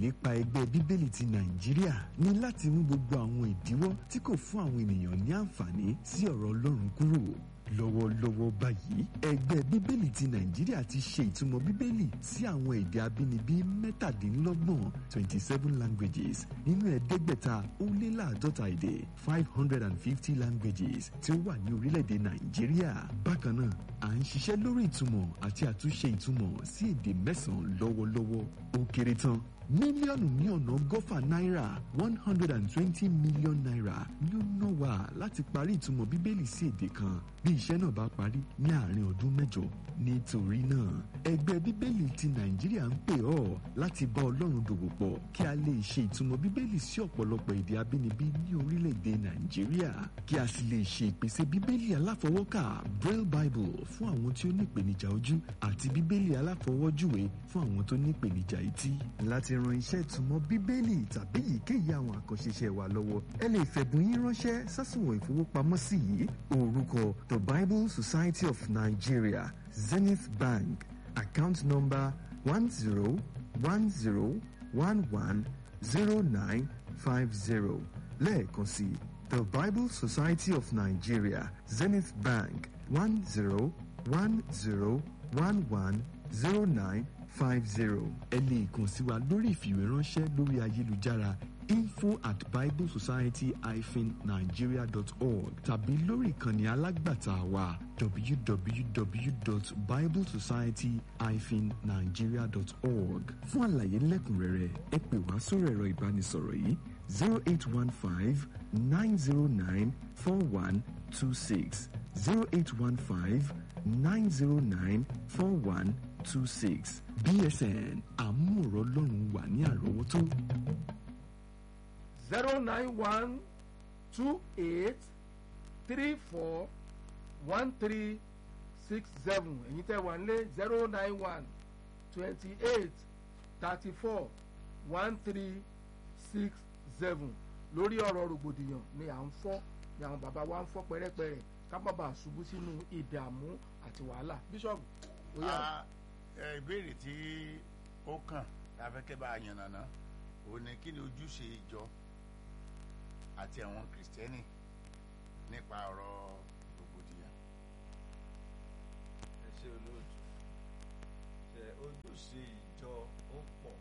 ìlépa ẹgbẹ́ bíbélì ti nàìjíríà ní láti mú gbogbo àwọn ìdíwọ́ tí kò fún àwọn ènìyàn ní àǹfààní sí ọ̀rọ̀ ọlọ́run kúrò lọ́wọ́lọ́wọ́ báyìí ẹgbẹ́ bíbélì ti nàìjíríà ti ṣe ìtumọ̀ bíbélì sí àwọn èdè abínibí mẹ́tàdínlọ́gbọ̀n twenty seven languages nínú ẹ̀ẹ́dẹ́gbẹ̀ta ó lé láàdọ́ta èdè five hundred and fifty languages tí ó wà ní orílẹ̀-èdè nàìjíríà bákan náà à ń ṣiṣẹ́ lórí ìtumọ̀ àti àtúnṣe ìtumọ̀ sí èdè mẹ́sàn-án lọ́wọ́lọ́wọ́ ó kéré tán mílíọ̀nù ní ọ̀nà ọgọ́fà náírà one hundred and twenty million naira ni ó ná wa láti parí ìtumọ̀ bíbélì sí èdè kan bí iṣẹ́ náà bá parí ní àárín ọdún mẹ́jọ nítorí náà ẹgbẹ́ bíbélì ti nàìjíríà ń pè ọ́ láti bá ọlọ́run dòwò pọ̀ kí a lè ṣe ìtumọ̀ bíbélì sí ọ̀pọ̀lọpọ̀ èdè abínibí ní orílẹ̀-èdè nàìjíríà kí a sì lè ṣe ìpèsè bíbélì aláfọwọ́kà braille bible fún àwọn tí ó ní ìpèníjà ojú àti bíbélì aláfọwọ́júwe fún àwọn tó ní ìpèníjà etí láti ran iṣẹ́ ìtumọ̀ bíbélì tàbí èyíkéyìí àwọn àkànṣe iṣẹ́ wa lọ́wọ́ ẹ lè fẹ̀bùn yín ránṣẹ́ sásùnwọ̀n ìfowópamọ́sí yìí orúkọ the bible society of nigeria zenith bank account number one zero one zero one one zero nine five zero lẹ́ẹ̀kan sí the bible society of nigeria zenith bank one zero one zero one one zero nine five zero. ẹ lè kàn sí wa lórí ìfìwéránṣẹ́ lórí ayélujára info at biblesociety-nigeria.org tàbí lórí ìkànnì alágbàtà wa www.biblesociety-nigeria.org fún àlàyé lẹ́kùnrẹ́rẹ́ ẹ pè wá sórí ẹ̀rọ ìbánisọ̀rọ̀ yìí zero eight one five nine zero nine four one two six zero eight one five nine zero nine four one two six bsn àmúrò lọ́rùn wà ní àrọ́wọ́tó. zero nine one two eight three four one three six seven èyí tẹ́ wà nílé zero nine one twenty eight thirty four one three six seven lórí ọ̀rọ̀ rògbòdìyàn ni à ń fọ́ ni àwọn bàbá wa ń fọ́ pẹ́rẹ́pẹ́rẹ́ ká má bàa ṣubú sínú ìdààmú àti wàhálà bíṣọ̀bù ó yà. ìbéèrè tí ó kàn láfẹ́kẹ́ bá a yànnàná òun ni kí ni ojúṣe ìjọ àti àwọn kìrìsìtẹ́nì nípa ọ̀rọ̀ rògbòdìyàn. ẹ ṣe olóòtú ṣe ojúṣe ìjọ ó pọ̀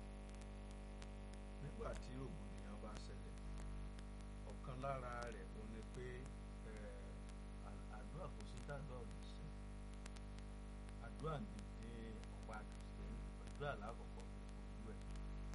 nígbà tí rògbòdìyàn bá ṣẹlẹ̀ ọ̀kan lára rẹ̀ ó ní pé àdúrà kò sí dáadọ́ ọ̀dọ̀ sí àdúrà ní ní ọ̀pá kìrìsìtẹ́nì àdúrà lákọ̀ọ́kọ́ ojú ẹ̀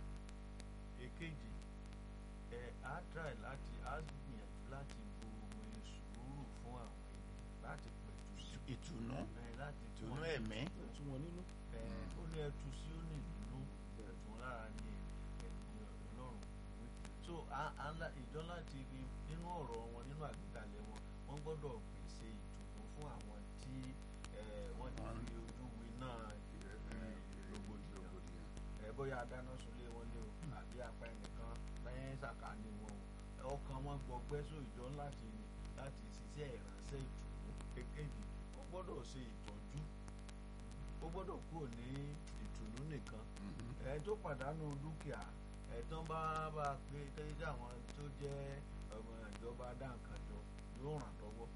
èkejì ẹ̀ á try láti á gbìyànjú láti bo omi sùúrù fún àwọn ènìyàn láti pẹ̀tù sí ìtùnú ẹ̀ láti tún ìtùnú ẹ̀mí tún wọn nínú. ẹ̀ ó ní ẹtù sí ó ní ìdùnnú ẹ̀tún lára ní ẹ̀dùn ọlọ́run wí so à- à ń la- ìjọ láti rí nínú ọ̀rọ̀ wọn nínú àgbékalẹ̀ wọn wọ́n gbọ́dọ̀ pèsè ìtùnú fún àwọn tí ẹ̀, wọ́n ti fi ojú wi náà rògbòdìyàn rògbòdìyàn. ẹ bóyá dáná sunlé wọn ní o àbí apá ẹnìkan lẹ́yìn sàkání wọn o ọkàn wọn gbọgbẹ́ só ìjọ láti láti ṣiṣẹ́ ìránṣẹ́ ìtùnú kékèjì ó gbọ́dọ̀ ṣe ìtọ́jú ó gbọ́dọ̀ kúrò ní ìtùnú nìkan ẹ tó pàdánù dúkìá ẹ tán bá bá pé tẹ́lẹ̀ àwọn tó jẹ́ ọmọ ìjọba dáǹkanjọ yóò ràn lọ́wọ́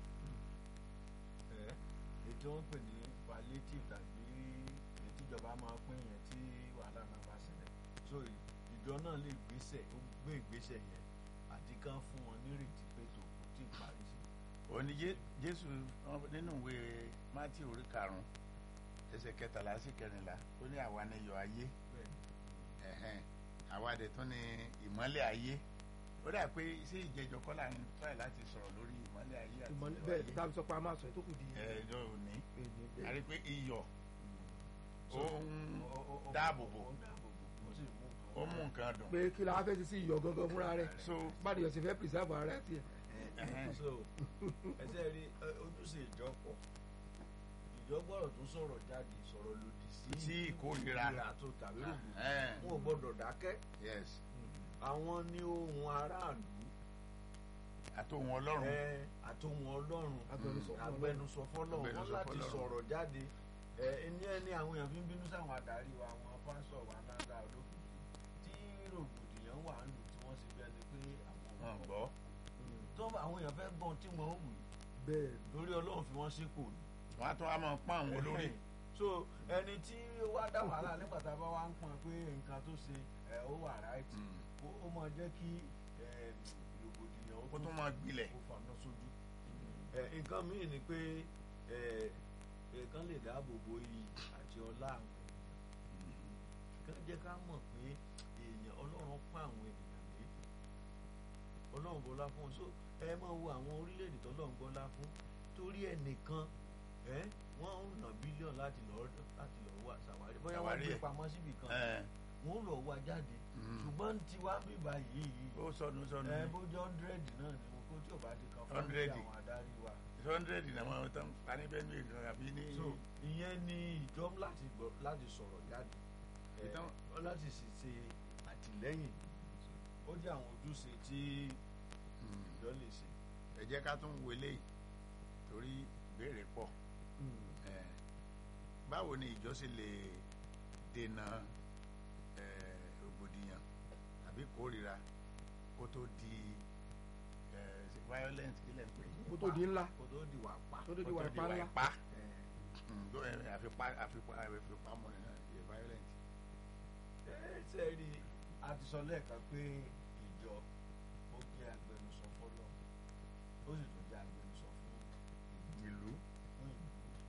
ẹ ètò wọn pè ní palliative tàbí èyí tíjọba máa pín yẹn tí wàhálà náà bá ṣẹlẹ̀ so ì- ìjọ náà lè gbéṣẹ̀ ó gbé ìgbésẹ̀ yẹn àti kán fún wọn nírètí pé tó kò tí ì parí sí òní Jé- jésù wọn- nínú ìwé mátì orí karùnún ẹsẹ̀ kẹtàlá sí kẹrìnlá ó ní àwa ni iyọ̀ ayé bẹ́ẹ̀ ni ẹ̀hẹ́n, àwa dẹ̀ tún ni ìmọ́lẹ̀ ayé ó dà pé sí ìjẹjọ kọ́là ń tọ́ẹ̀ láti sọ̀rọ̀ lórí ìmọ́lẹ̀ ayé àti ìmọ̀lẹ́ iyọ̀ bẹ́ẹ̀ ayé tàbí sọ pé a máa sọ ètò kù di ẹ̀ẹ́dọ̀ òní èyí a bẹ́ẹ̀. rí pé iyọ̀ ó ń Ó- ó- ó- dáàbò bò ó ń dáàbò bò ó sì mú nǹkan ó mú nǹkan dùn pé kí la wá fẹ́ ti sí iyọ̀ gangan fúnra rẹ̀ so báyìí yọ̀ sí fẹ́ pìrìsàbù ara ẹ̀ tiẹ̀. ẹ̀hẹ́n, so ẹsẹ rí ẹ, ojúṣe ìjọ pọ̀ ìjọ gbọ́dọ̀ tún sọ̀rọ̀ jáde sọ̀rọ̀ lòdì sí sí ìkórira tó tàbí rògbò ẹ̀hẹ́n, wọn ò gbọ́dọ̀ dákẹ́ yes àwọn ní ohun aráàlú àtòhun ọlọ́run ẹ àtòhun Ọlọ́run Agbẹnusọ fún agbẹnusọ fọ́lọ́run wọn Agbẹnusọ láti fọ́lọ́run. sọ̀rọ̀ jáde ẹ ẹni ẹni àwọn èèyàn fi ń bínú sáwọn adarí wa àwọn pásítọ̀ wa náà olókùnkùn tí rògbò wọ́n àwọn èèyàn fẹ́ gbọ́n tí wọ́n wù yìí bẹ́ẹ̀ lórí ọlọ́run fi wọ́n sípò ni. wọ́n á tún wá máa pọ́n àwọn olórí so ẹni tí ó wá dá wàhálà nígbà tá a bá wá ń pọn pé nǹkan tó ṣe ẹ ó wà ráìtì Mm. ó máa jẹ́ kí ẹ, rògbòdìyàn ó kó tún máa gbilẹ̀ ó faná sójú. ẹ, nǹkan míì ni pé ẹ, nǹkan lè dáàbò bo iyì àti ọlá àwọn ènìyàn kán jẹ́ ká mọ̀ pé èèyàn ọlọ́run pọ́n àwọn ènìyàn lé ọlọ́run bọ́lá fún un so ẹ máa wo àwọn orílẹ̀-èdè tọ́lọ́run bọ́lá fún torí ẹnìkan ẹ wọ́n ń ná bílíọ̀nù láti lọ́ọ́ láti lọ́ọ́ wá ṣàwárí bóyá wọ́n Ṣàwárí gbé ẹ̀. pamọ́ síbì kan Ẹ̀, wọ́n ń lọ wá jáde Mm. ṣùgbọ́n tiwa ń bíbá yìí ó sọnù sọnù ẹ bójú hundred náà ni wọn kó tí ò bá ti kan fún mi 100. àwọn adarí wa hundred náà wọ́n tán pa ní bẹ́ẹ̀ ní ìlú àbí ní so ìyẹn ni ìjọ láti gbọ́ láti sọ̀rọ̀ jáde ẹ, Ìtàn- láti sì ṣe àtìlẹ́yìn ó jẹ́ àwọn ojúṣe tí Mm. ìjọ lè ṣe. ẹ jẹ́ ká tún wọlé yìí torí ìbéèrè pọ̀ Ẹ̀, báwo ni ìjọ ṣe lè dènà ẹ̀, rògbòdìyàn àbí kórìíra kó tó di ẹ̀, violent kílẹ̀ ń pè é kó tó di ńlá kó tó di wà pa. kó tó di kó wà tó di ipá ńlá ìpá ẹ, Mm, tó, ẹ̀, àfipá àfipá àfipá mọ́ nínú ẹ̀ violent. ẹ ṣe rí i a ti sọ lẹ́ẹ̀kan pé ìjọ ó jẹ́ agbẹnusọ fọlọ́ ó sì tún jẹ́ agbẹnusọ fún ìlú fún ìlú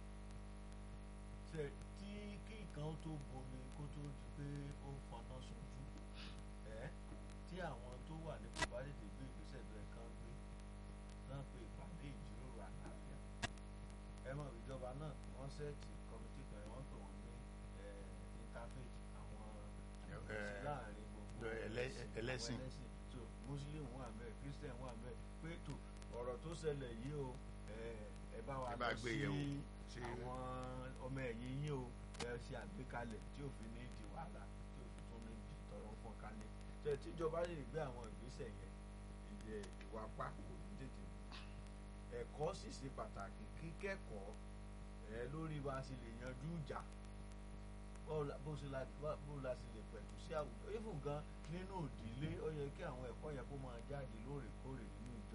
ṣe tí kí nǹkan ó tó bomi kó tó di pé ó fọnà sójú ẹ tí àwọn tó wà nípò bá tètè gbé ìgbésẹ̀ tó ẹ̀ kán gbé náà pé ìpàdé ìjíròrò àlàáfíà ẹ mọ̀ ìjọba náà wọ́n sẹ́ẹ̀tì kọ́mítì kan wọ́n pè wọ́n ní interfaith àwọn Ẹ, àṣìṣe láàrin gbogbo ẹlẹ́- àwọn ẹlẹ́sìn. so muslim wà bẹ́ẹ̀ christian wà bẹ́ẹ̀ pé tó ọ̀rọ̀ tó ṣẹlẹ̀ yìí o ẹ ẹ bá wa Ẹ bá lọ gbé sí yẹ̀wò. Sí àwọn ọmọ ẹ̀yìn yín o ẹ ṣe àgbékalẹ̀ tí òfin ní di wàhálà tí òfin tún ní di tọrọ fún kálẹ̀ tẹ tíjọba lè gbé àwọn ìgbésẹ̀ yẹn ìdẹ ìwà pa kò ní tètè mú ẹ̀kọ́ sì ṣe pàtàkì kíkẹ́kọ̀ọ́ ẹ lórí bá a ṣe lè yanjú ìjà báwo la- bó ṣe la bá- bó la ṣe lè pẹ̀tù sí àwùjọ even gan nínú òdìlé ó yẹ kí àwọn ẹ̀kọ́ yẹn kó máa jáde lóòrèkóòrè nínú ìjọ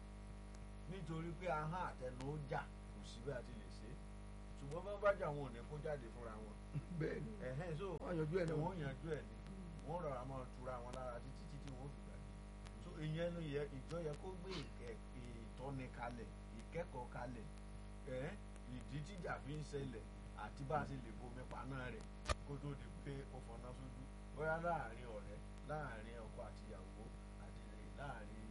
nítorí pé ahọ́n àtẹnu ó jà kò sí bí a ti lè ṣe é ṣùgbọ́n bá bá jà wọn ò ní kó jáde fúnra wọn bẹ́ẹ̀ ni ẹ̀hẹ́n so wọ́n yanjú ẹ̀ ẹ̀ náà wọ́n yanjú ẹ̀ ni wọ́n rọra máa tura wọn lára títí títí wọ́n fi gbàgbé so ìyẹn ló yẹ ìjọ yẹ kó gbé ìkẹ́ ìtọ́ni kalẹ̀ ìkẹ́kọ̀ọ́ kalẹ̀ ẹ̀ ìdí tíjà fi ń ṣẹlẹ̀ àti bá a ṣe lè bomi paná rẹ̀ kó tó di pé ó fọná sójú bóyá láàrin ọ̀rẹ́ láàrin ọkọ àti ìyàwó àti láàrin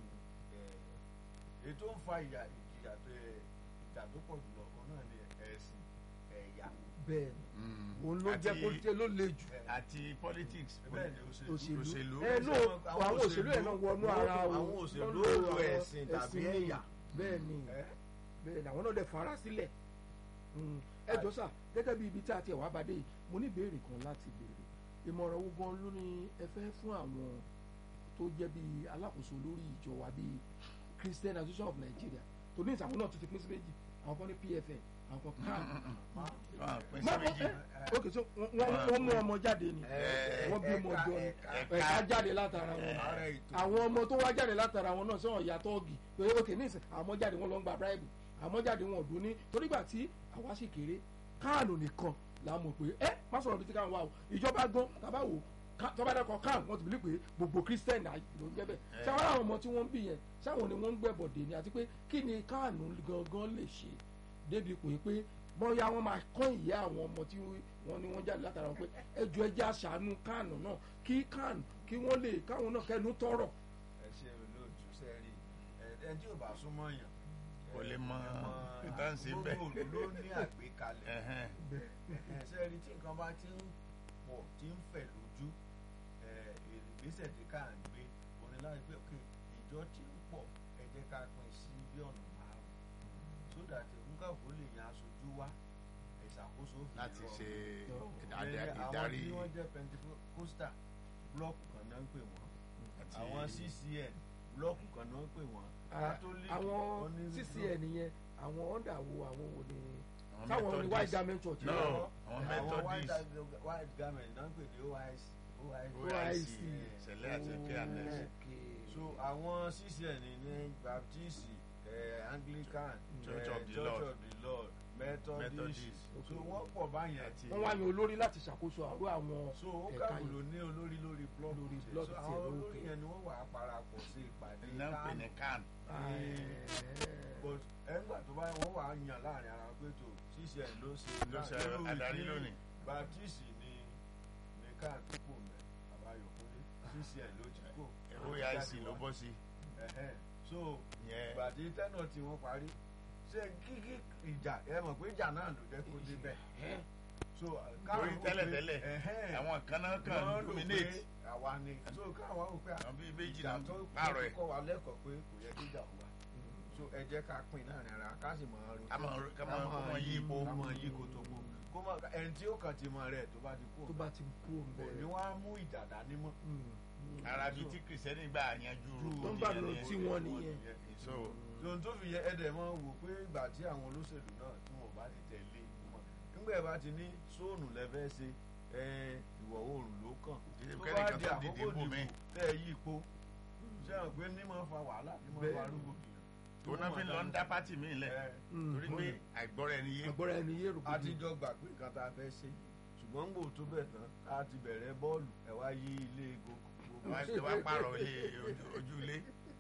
ẹ̀ ètò ń fa ìyà ìjìyà tó ẹ̀ ìjà tó pọ̀ jùlọ òun náà ni ẹ̀sìn ẹ̀yà bẹ́ẹ̀ ni Mm. òun ló jẹ́ Àti- kó jẹ́ ló le jù ẹ̀, àti politics bẹ́ẹ̀ ni òṣèlú òṣèlú òṣèlú. ẹ ló àwọn òṣèlú ẹ̀ náà wọnú ara wọn àwọn òṣèlú lọ́nà lo àwọn ẹ̀sìn tàbí ẹ̀sìn ẹ̀yà bẹ́ẹ̀ ni ẹ̀ bẹ́ẹ̀ ni àwọn náà dẹ̀ fara sílẹ̀ Mm. ẹ jọ sà gẹ́gẹ́ bí ibi tí a ti wá bàdé yìí mo ní ìbéèrè kan láti béèrè ìmọ̀ràn wo gan ló ní ẹ fẹ́ fún àwọn tó jẹ́ bí alákòóso lórí ìjọ wa bíi Christian Association of Nigeria tó ní ìsàwọn náà tó ti pín sí méjì àwọn kan ní PFN àwọn kan CAN Ah, pín sí Má- méjì. ok so wọ́n- wọ́n wọ́n mú ọmọ jáde ni Ẹ- wọ́n bí ọmọ ẹ̀ka- jọ ni ẹ̀ka- ẹ̀ka jáde látara wọn ara ètò àwọn ọmọ tó wá jáde látara wọn náà sọ̀rọ̀ ìyá tọ́ọ̀gì pé ok nísìn àwọn ọmọ jáde wọn lọ ń gba bribe àwọn ọmọ jáde wọn ò dún ní torígbà tí àwa sì kéré káànù nìkan là mọ̀ pé ẹ má sọ̀rọ̀ bí ti káànù wà o ìjọba gan tàbá wò ká- tọ́ba dẹ́kọ̀ káànù wọ́n ti bìlí pé gbogbo christian náà ló ń jẹ́ bẹ́ẹ̀ sáwọn àwọn ọmọ tí wọ́n ń bì yẹn sáwọn ni wọ́n ń gbẹ̀bọ̀dé ni àti pé kí ni káànù gangan lè ṣe débi pé pé bọ́yá wọ́n máa kọ́ ìyá àwọn ọmọ tí wọ́n ní wọ́n jáde látara wọn pé ẹjọ́ ẹjẹ́ àṣàánú káànù náà kí káànù kí wọ́n lè káwọn náà kẹnu tọrọ ẹ ṣe olóòtú sẹ́rí ẹ tí ò bá súnmọ́ yàn Kò lè mọ ẹ ìtàn sí bẹ́ẹ̀. gbogbo òlu ló ní àgbékalẹ̀ Ẹ̀hẹ́n. ẹ sẹ́rí tí nǹkan bá ti ń pọ̀ tí ń fẹ̀ lójú ẹ ìgbésẹ̀ tí ká ń gbé òní láti pé ok ìjọ tí ń pọ̀ ẹ jẹ́ ká pín sí bí ọ̀nà márùn-ún so that nǹkan kò lè yan aṣojú wá ìṣàkóso fi láti rọrùn. ṣe Ìyẹn ìdá- àwọn ìdarí tí wọ́n jẹ́ pentecostal blọọkù kan náà ń pè wọ́n àti àwọn ccn blọọkù kan náà ń pè wọ́n catholic àwọn onírúurú- ccn yẹn àwọn ọ̀dà wo àwọn wo ni àwọn táwọn ní white Methodist. garment church No. yẹn àwọn àwọn white Methodist. white garment náà ń pè ní oic OIC sẹ̀lẹ̀ àti fairness. so àwọn ccn ní baptist eh, anglican Church eh, of the church Lord. of the lord methodist Methodist. so wọ́n pọ̀ báyẹn àti wọ́n wá yan olórí láti ṣàkóso àrò àwọn so ó ẹ̀ka kàwé yìí ló ní olórí lórí blọọkù Lórí tiẹ̀. blọọkù so tiẹ̀, àwọn olórí okay. yẹn ni wọ́n wà á parapọ̀ sí ìpàdé iná ń pè ní can but ẹgbà tó bá wọ́n wà á yàn láàrin ara pé tó ccn ló ṣe ló ṣe lórí adarí tí lónìí. baptist ni ní káàtó kò mẹ́ àbáyọ̀kúnlé ccn ló ti kò OIC ló bọ́ sí Ẹ̀hẹ́n. so yẹn ìgbàdí tẹ́nà tí wọ́n parí ṣé kíkí ìjà ẹ mọ̀ pé ìjà náà ló jẹ́ kó débẹ̀ so torí wò pé- tẹ́lẹ̀tẹ́lẹ̀ ẹ̀hẹ́n, àwọn kan náà wọ́n kàn rò dominate pé àwa ni so káwọn wò pé àwọn bíi méjì ìjà náà tó pààrọ̀ ẹ̀ kọ́ wa lẹ́kọ̀ọ́ pé kò yẹ kí ìjà wà so ẹ jẹ́ ká pín láàrin ara ká sì máa ro ká máa ro- ká máa- kó máa yí ipò. ká máa yí ipò tó kó kó máa ẹni tí ó kàn ti mọ rẹ̀ tó bá ti kú tó bá ti kú òun kò ní bẹ̀rẹ̀ wọ́n á mú ìjà dání mọ́ ara bíi tí kìrìsìtẹ́nì gbà yanjú tó ń bá lọ rògbòdìyàn tí nìyẹn. wọ́n nìyẹn so ohun tó fi yẹ ẹdẹ máa wò pé ìgbà tí àwọn olóṣèlú náà tí wọn bá ti tẹ̀lé wọn nígbà ẹ bá ti ní sóònù lẹ́fẹ́ ṣe ẹ, ìwọ̀ oòrùn ló kàn Ìdí tó kẹ́nìkan bá di tó àkókò dìde bò mí. dìbò tẹ́ ẹ yí ipò ṣé àwọn pé ní máa fa wàhálà ní máa fa rúgbòdìyàn tó náà fi lọ ń dá pátì mí lẹ̀ ẹ, torí pé àìgbọ́ra ẹni yé agbára ẹni yé rògbòdì àtijọ́ gbà pé nǹkan tá a fẹ́ ṣe ṣùgbọ́n ń gbò tó bẹ̀ tán a ti bẹ̀rẹ̀ bọ́ọ̀lù ẹ̀ wá yí ilé gbogbo wá ṣe wá pààrọ̀ ilé ojú- ojú ilé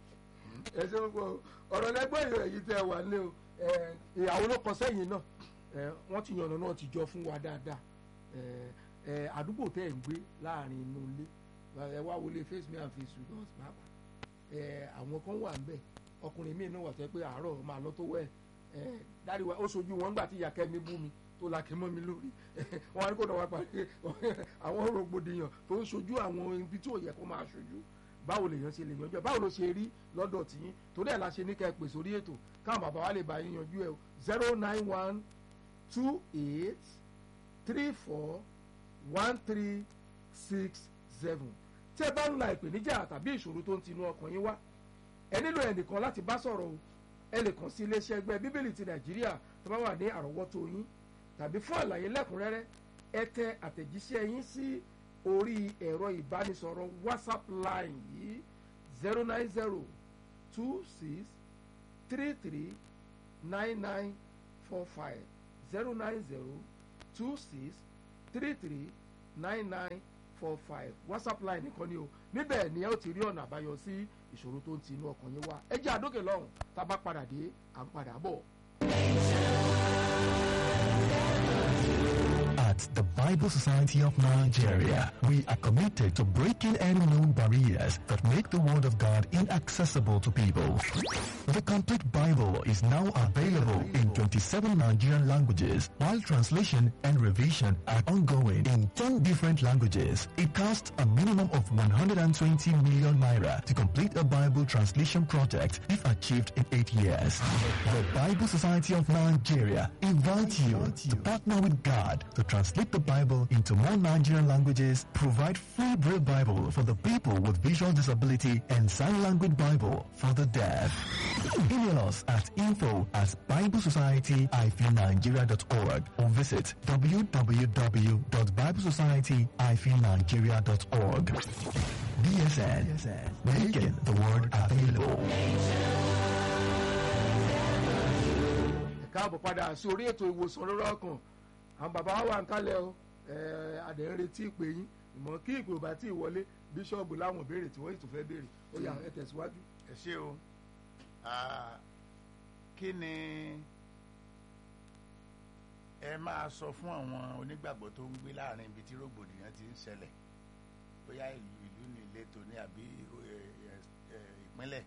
ẹ ṣe ń gbọ́ ọ̀rọ̀ lẹ́gbẹ́ ìrẹ̀ yìí tẹ́ wà lé o ẹ, ìyàwó ló kọ sẹ́yìn náà ẹ, wọ́n ti yànnà náà ti jọ fún wa dáadáa ẹ, ẹ, àdúgbò tẹ́ ẹ̀ ń gbé láàrin inú ilé ẹ wá wọlé face me and face you not pàápàá ẹ, àwọn kan wà ń bẹ̀ ọkùnrin míì náà wà tẹ́ pé àárọ̀ máa lọ tó wẹ̀ ẹ, dárí wa ó sojú wọn gbà tí ìyá kẹ́mi bú mi tó la kẹ́ mọ́ mi lórí wọn á ní kó náà wá parí àwọn rògbòdìyàn tó ń sojú àwọn ibi tí ò yẹ kó máa sojú báwo lèèyàn ṣe lè yanjú ẹ báwo ló ṣe rí lọ́dọ̀ tí torí ẹ̀ la ṣe ní kẹ́ ẹ pè sórí ètò káwọn bàbá wa lè bá yín yanjú ẹ o zero nine one two eight three four one three six seven tí ẹ bá ń la ìpèníjà tàbí ìṣòro tó ń tinú ọkàn yín wá ẹ nílò ẹnìkan láti bá sọ̀rọ̀ o ẹ lè kàn sí iléeṣẹ́ ẹgbẹ́ bíbélì ti nàìjíríà tó bá wà ní àrọ́wọ́tó yín tàbí fún àlàyé lẹ́kùnrẹ́rẹ́ ẹ tẹ àtẹ̀jíṣẹ́ yín sí orí ẹ̀rọ ìbánisọ̀rọ̀ whatsapp line yìí zero nine zero two six three three nine nine four five zero nine zero two six three three nine nine four five whatsapp line nìkan ni o níbẹ̀ ni ẹ ó ti rí ọ̀nà àbáyọ sí ìṣòro tó ń ti inú ọkàn yín wá ẹ jẹ́ àdókè lọ́hùn tá a bá padà dé à ń padà bọ̀. At the Bible Society of Nigeria, we are committed to breaking any known barriers that make the Word of God inaccessible to people. The complete Bible is now available in 27 Nigerian languages, while translation and revision are ongoing in 10 different languages. It costs a minimum of 120 million naira to complete a Bible translation project if achieved in 8 years. The Bible Society of Nigeria invites you to partner with God to translate the Bible into more Nigerian languages, provide free Braille Bible for the people with visual disability, and sign language Bible for the deaf. Email us at info at biblesociety-nigeria.org or visit www.biblesociety-nigeria.org. BSN, making the word available. ẹ káàbọ̀ padà sí orí ètò ìwòsàn lórí ọkàn àwọn bàbá wa wà ń kálẹ̀ o ẹ adẹ̀ ń retí ìpè yín ìmọ̀ kí ìpè ò bá tí ì wọlé bíṣọ́ọ̀bù láwọn béèrè tí wọ́n sì tún fẹ́ béèrè ó yá ẹ tẹ̀síwájú. ẹ ṣé o Ah, kí ni ẹ máa sọ fún àwọn onígbàgbọ́ tó ń gbé láàrin ibi tí rògbòdìyàn ti ń ṣẹlẹ̀ bóyá ìlú ìlú ní ìletò ní àbí ẹ, ẹ, ẹ, ìpínlẹ̀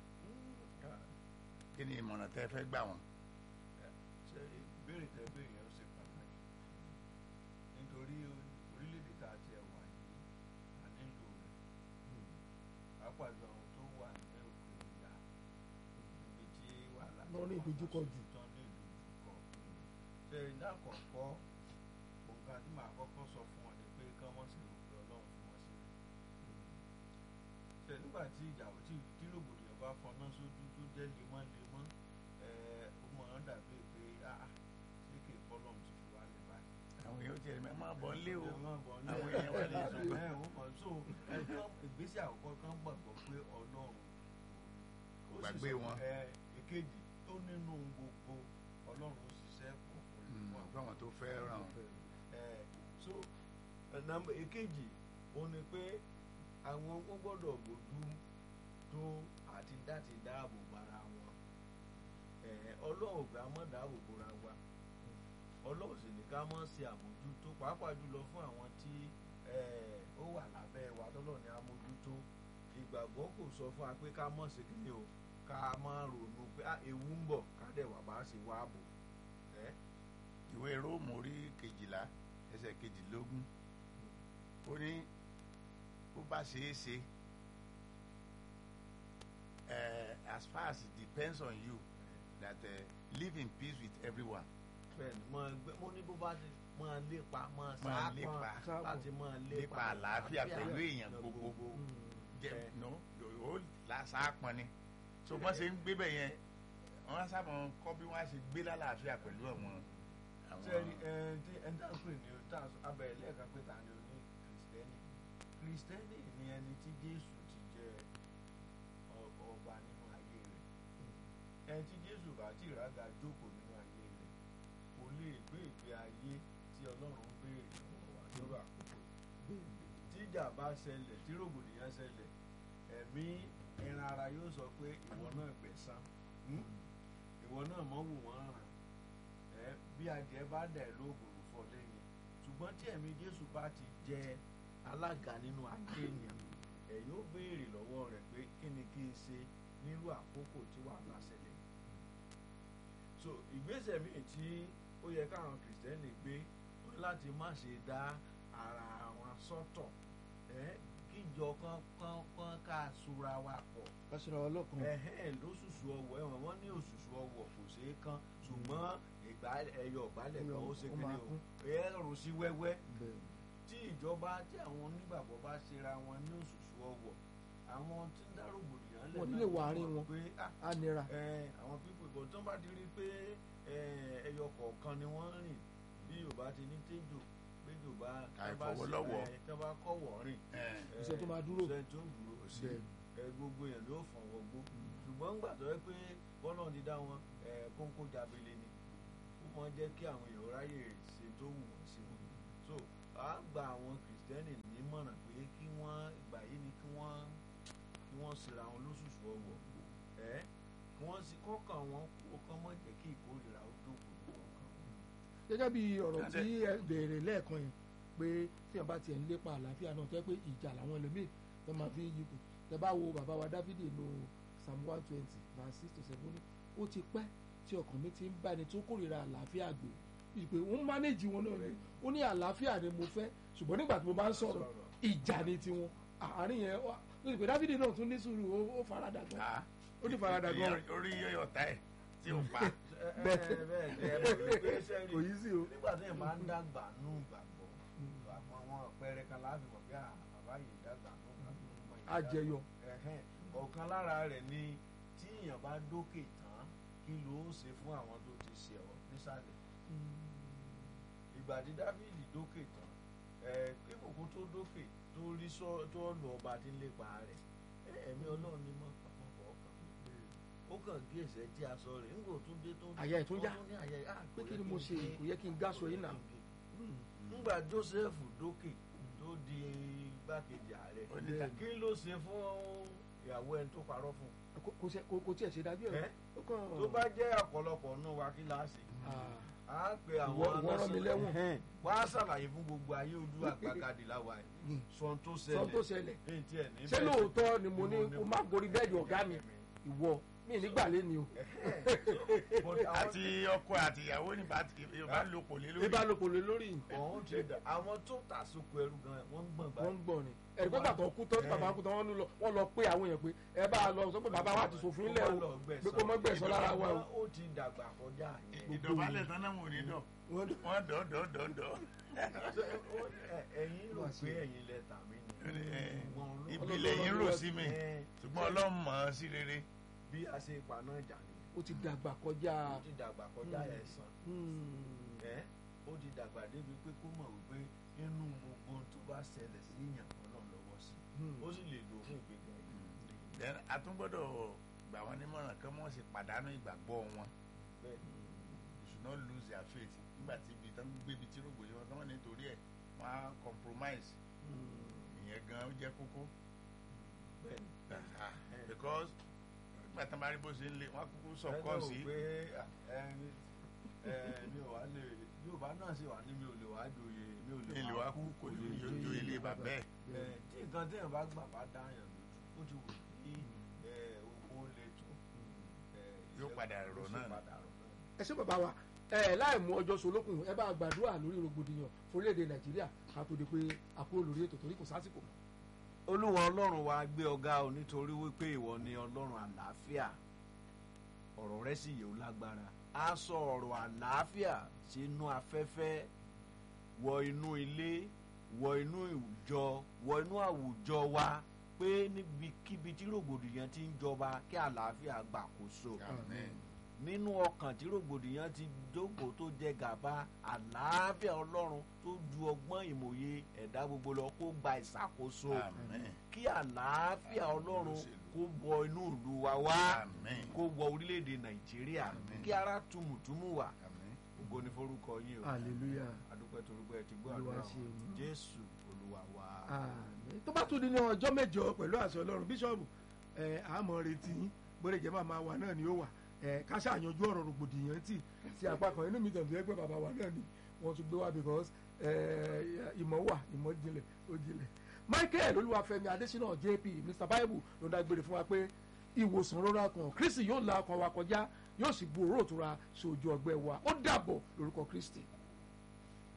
kí ni ìmọ̀ràn tẹ́ fẹ́ gbà wọ́n. ṣe ìbéèrè tẹ béèrè yẹn ó ṣe pàtàkì nítorí orílẹ̀-èdè tá a ti ẹ̀ wà yìí a nílò rẹ̀ pàápàá jù àwọn tó wà ní òkè ìyá níbi tí wàhálà Wọ́n ní ìdojúkọ jù. tán ní ìdojúkọ ṣe ìdá àkọ́kọ́ òǹkà tí màá kọ́kọ́ sọ fún wọn ni pé kán wọ́n sì rò pé ọlọ́run fún wọn sílẹ̀ ṣe nígbà tí ìjà tí tí rògbòdìyàn bá fọná sójú tó jẹ́ lemọ́lemọ́ ẹ̀ ó máa ń dàbí pé ah ṣé kì í fọlọ́run ti fi wálé báyìí àwọn èèyàn tiẹ̀ máa bọ̀ ń lé o àwọn àwọn èèyàn wà lè sọ pé ẹ̀ ó mọ̀ ìgbésẹ̀ àkọ́kọ́ kan gbàgbọ́ pé ọlọ́run Kò ó sì gbàgbé sọ- wọn. ẹ, èkejì tó nínú gbogbo ọlọ́run ṣiṣẹ́ pọ̀ fún Mm, fún fún àwọn tó fẹ́ ràn ẹ so ẹ, nàmbà èkejì ó ní pé àwọn ó gbọ́dọ̀ bójú tó àti láti dáàbò bara wọn ẹ ọlọ́run gbà mọ́ dáàbò bora wa ọlọ́run sì ní ká mọ́ ṣe àmójútó pàápàá jùlọ fún àwọn tí ẹ, ó wà lábẹ́ wa tọ́lọ̀ ní àmójútó ìgbàgbọ́ kò sọ fún wa pé ká mọ̀ sí kíni o ká má ronú pé "Ah, ewu ń bọ̀ ká dẹ̀ wà bá ṣe wá bò ẹ́ ìwé róòmù orí kejìlá ẹsẹ̀ kejìlélógún ó ní bó bá ṣeé ṣe eh, as far as it depends on you that uh, live in peace with everyone bẹ́ẹ̀ni mọ ẹgbẹ́ mo ní bó bá ti mọ lépa mọ Máa sáápọn lépa. láti mọ lépa Lépa àlàáfíà pẹ̀lú èèyàn gbogbo. jẹ Eh. no ó lásàápọn ni so wọ́n ṣe ń gbé bẹ̀ yẹn wọ́n sábà ń kọ́ bí wọ́n á ṣe gbé lálàáfíà pẹ̀lú àwọn àwọn sẹ́ẹ̀rì ẹ̀ tí ẹ̀ ń dá pè ní tá abẹ́rẹ́ lẹ́ẹ̀kan pé ta ni o ní kìrìsìtẹ́nì kìrìsìtẹ́nì ni ẹni tí Jésù ti jẹ ọ- ọba nínú ayé rẹ̀ ẹni tí Jésù bá ti rága jókòó nínú ayé rẹ̀ kò lè gbé ìgbé ayé tí Ọlọ́run ń béèrè lọ́wọ́ wa lórí àkókò yìí tíjà bá ṣẹlẹ̀ tí rògbòdìyàn ṣẹlẹ̀ ẹ̀mí ẹran ara yóò sọ pé ìwọ náà gbẹ̀san hmm? ìwọ náà mọ̀ wù wọ́n ràn ẹ́ bí adìẹ bá dẹ̀ lóògùn fọ lẹ́yìn ṣùgbọ́n tí ẹ̀mí Jésù bá ti jẹ alága nínú ayé ènìyàn ẹ̀ yóò béèrè lọ́wọ́ rẹ̀ pé kí ni kí n ṣe nírú àkókò tí wàhálà ṣẹlẹ̀ yìí so ìgbésẹ̀ míì tí ó yẹ káwọn kìrìsìtẹ́nì gbé ó ní láti má ṣe dá ara wọn sọ́tọ̀ ẹ́ kíjọ kan kan kan ká sura wa pọ̀ kásìrò ọlọ́kan ẹ̀hẹ́n lóṣùṣù ọwọ̀ ẹ̀wọ̀n wọ́n ní òṣùṣù ọwọ̀ kò ṣeé kán ṣùgbọ́n ìgbà ẹyọ ìgbálẹ̀ kan ó ṣe Ó kíni máa o kún. ẹ̀rù sí wẹ́wẹ́ bẹ́ẹ̀ tí ìjọba tí àwọn onígbàgbọ́ bá ṣera wọn ní òṣùṣù ọwọ̀ àwọn tí ń dárògbòdìyàn lẹ̀ Wọ́n náà lè wà mọ̀ àárín wọn. pé ah, á nira ẹ, àwọn pípò ìbò tó ń bá ti rí pé ẹ, ẹyọ kọ̀ọ̀kan ni wọ́n rìn bí yorùbá ti ní téjò pé yorùbá Àìfọwọ́lọ́wọ́. tí wọ́n bá kọ̀wọ̀ rìn Eh, Iṣẹ́ tó máa dúró. iṣẹ́ tó dúró kò sí bẹ́ẹ̀ ẹ gbogbo èèyàn ló fọ̀n wọgbó ṣùgbọ́n ń gbà tó yẹ pé bọ́lá ti dá wọn ẹ, kóńkó jábele ni ó mọ jẹ́ kí àwọn èèyàn ráyè ṣe tó wù wọ́n sí wọn so a gba àwọn kìrìsìtẹ́nì nímọ̀ràn pé kí wọ́n ìgbà yìí ni kí wọ́n kí wọ́n ṣera wọn lóṣooṣù ọwọ́ ẹ kí wọ́n sì kọ́kàn wọn kó kán mọ̀ jẹ́ kí ìkórìíra ó dókòó kọ́kàn wọn. gẹ́gẹ́ bí ọ̀rọ̀ tí ẹ béèrè lẹ́ẹ̀kan yẹn pé tí wọn bá tiẹ̀ ń lépa àlàáfíà náà tẹ́ pé ìjà làwọn ẹlòmíì tó máa fi ń yípo tẹ́ bá wo bàbá wa Dáfídì nù Psalm one twenty verse six to seven ní ó ti pẹ́ tí ọkàn mi ti ń bá ẹni tó kórìíra àlàáfíà gbé bíi pé ó ń mánéjì wọn náà ni ó ní àlàáfíà ni mo fẹ́ ṣùgbọ́n nígbà tí mo bá ń sọ̀rọ̀ ìjà ni tiwọn àárín yẹn wá ó sì pé Dáfídì náà tún ní sùúrù ó- ó faradà gan Ah, ó ní faradà gan orí yọyọ ta ẹ tí ó pa bẹ́ẹ̀ bẹ́ẹ̀ jẹ́ bẹ́ẹ̀ pé sẹ́rí kò yí sí o. nígbà tí èèyàn bá ń dàgbà nù gbàgbọ́ àwọn àwọn àpẹẹrẹ kan láàfin mọ̀ bí bàbá yìí dàgbà nù gbàgbọ́ ọmọ yìí dàgbà. àjẹyọ Ẹ̀hẹ́n, ọ̀kan lára rẹ̀ ni tí èèyàn bá dókè tán kí ló ó ṣe fún àwọn tó ti ṣe ọ nísàlẹ̀ ìgbà tí Dáfídì dókè tán ẹ kíkòkò tó dókè tó rí sọ tó lọ ọba tí ń lépa rẹ̀ ẹ, ẹ̀mí Ọlọ́run ni mọ́ pàpọ̀ ọkàn ó kàn gé ẹsẹ̀ tí a sọ rẹ̀ ńgò tó dé tó Àyà ẹ̀ tún yá. ó tún ní àyà ẹ̀, ah, pé kò kí yẹ ni mo n ṣe gé- kò yẹ kí n gáṣọ yìí náà ńgbà Joseph dókè tó di igbákejì ààrẹ Ó ní ká- kí ló ṣe fún ìyàwó ẹni tó parọ́ fún un kò kò ṣe- kò kò tiẹ̀ ṣe dájú ẹ̀ Ẹ́? ó kàn tó bá jẹ́ ọ̀pọ̀lọpọ̀ nù wa kí láàṣì Ah, á pe Ìwọ- àwọn ìwọ rán mi nọ́ọ̀sì- lẹ́wọ̀n. Ẹ̀hẹ́n. wá ṣàlàyé fún gbogbo ayé ojú àgbàkadì láwa yìí Mm. sọ̀n tó sọ tó ṣẹlẹ̀ ṣẹlẹ̀ ní tiẹ̀ ní ṣé bẹ́ẹ̀ lóòótọ́ ni mo ní Mo ní- kó má gorí bẹ́ẹ̀dì ọ̀gá mi ìwọ mi nígbà lẹ́ni o But àwọn- àti ọkọ àti ìyàwó ní bá ti bá lò pò lé lórí ìbálòpọ̀ lé lórí ọ̀hún ti dà àwọn tó tà sóko ẹrú gan wọ́n ń gbọ̀n wọ́n báyìí ń gbọ́ ni ẹ̀rí pé bàtọ̀ kú tọ́ tí bàbá kú tọ́ wọ́n lọ wọ́n lọ pé àwọn èèyàn pé ẹ bá a lọ sọ pé bàbá wa ti sòfin lẹ̀ o pé kó mọ́ gbẹ̀sán lára wa o. ó ti dàgbà kọjá yẹn ìdọ̀bálẹ̀ tán náà wò ní dọ̀ Wọ́n dọ̀- wọ́n dọ̀ dọ̀ dọ̀ dọ̀ Ṣé ó- ẹ- ẹ̀yin rò pé ẹ̀yin lẹ tà mí ni Eh, Ṣùgbọ́n Ọlọ́run- ìbílẹ̀ yín rò sí mi Eh, ṣùgbọ́n ọlọ́run mọ̀ ọ́ sí rere bí a ṣe paná ìjà nìyẹn ó ti dàgbà kọjá ó ti dàgbà kọjá Mm. ẹ̀sán Hmm. ẹ ó ti dàgbà débi pé kó mọ̀ wípé nínú gbogbo ohun tó bá ṣẹlẹ̀ sí yàn ọlọ́run lọ́wọ́ sí Hmm. ó sì lè lò fún ìgbéga yìí then a tún gbọ́dọ̀ gbà wọ́n nímọ̀ràn kí wọ́n sì pàdánù ìgbàgbọ́ wọn bẹ́ẹ̀ ni you should not lose their faith nígbà tí ibi tán gbé ibi tí rògbò yìí wọn tán wọn nítorí ẹ̀ wọ́n á compromise ìyẹn gan ó jẹ́ kókó bẹ́ẹ̀ ni. Ah, because nígbà tán bá rí bó ṣe ń lé wọ́n á kúkú sọ Ẹ kọ́ lérò sí pé à, ẹ, ẹ, mi ò wá lè Yorùbá náà sì wà ní mi ò lè wá joyè mi ò lè ilé wa kú kò ní yóò ilé bàbá ẹ̀ ẹ, tí nǹkan téèyàn bá gbà bá dáyàn lójú ó ti wù kí ẹ, ó lè tó ẹ, Yóò ìṣẹ́- padà rọ̀ yóò sì náà ni. padà rọ̀ náà ni. ẹ ṣé bàbá wa ẹ láì mú ọjọ́ solókùn ẹ bá gbàdúrà lórí rògbòdìyàn forílẹ̀-èdè nàìjíríà ká tó di pé àkúrò lórí ètò torí kò sásìkò mọ́. olúwa ọlọ́run wa gbé ọgá o nítorí wípé ìwọ ni ọlọ́run àlàáfíà ọ̀rọ̀ rẹ sì yẹ ó lágbára a sọ ọ̀rọ̀ àlàáfíà sínú afẹ́fẹ́ wọ inú ilé wọ inú ìjọ wọ inú àwùjọ wa pé níbikíbi tí rògbòdìyàn ti ń jọba kí àlàáfíà gbàkóso Amen. nínú ọkàn tí rògbòdìyàn ti jókòó tó jẹ gàba àlàáfíà ọlọ́run tó ju ọgbọ́n ìmòye ẹ̀dá gbogbo lọ kó gba ìṣàkóso Amen. kí àlàáfíà ọlọ́run Olóṣèlú. kó wọ inú ìlú wa wá Amen. kó wọ orílẹ̀-èdè nàìjíríà Àmín. kí ara tùmùtùmù wà Amen. ògo ni forúkọ yín o hallelujah adúpẹ́ torúpẹ́ ti gbọ́ Olúwa àdúrà ṣeun. wọn jésù olúwa wa. àmín tó bá tún di ní ọjọ́ mẹ́jọ pẹ̀lú àṣẹ ọlọ́run bíṣọ́ọ̀bù ẹ àmọ́ retí yín bóde jẹ́ màmá wa náà ni ó wà ẹ ká ṣàyànjú ọ̀rọ̀ rògbòdìyàn tì sí apá kan inú mi tẹ̀ fẹ́ pé bàbá wa náà ni wọ́n tún gbé wá because ẹ ìmọ̀ wà ìmọ̀ jinlẹ̀ ó jinlẹ̀ michael olúwàfẹ́mi adésínà jp mr bible ló dágbére fún wa pé ìwòsàn rọra kan kristi yóò la ọkàn wa kọjá yóò sì bu òróró òtura sí ojú ọgbẹ́ wa ó dàbọ̀ lórúkọ kristi.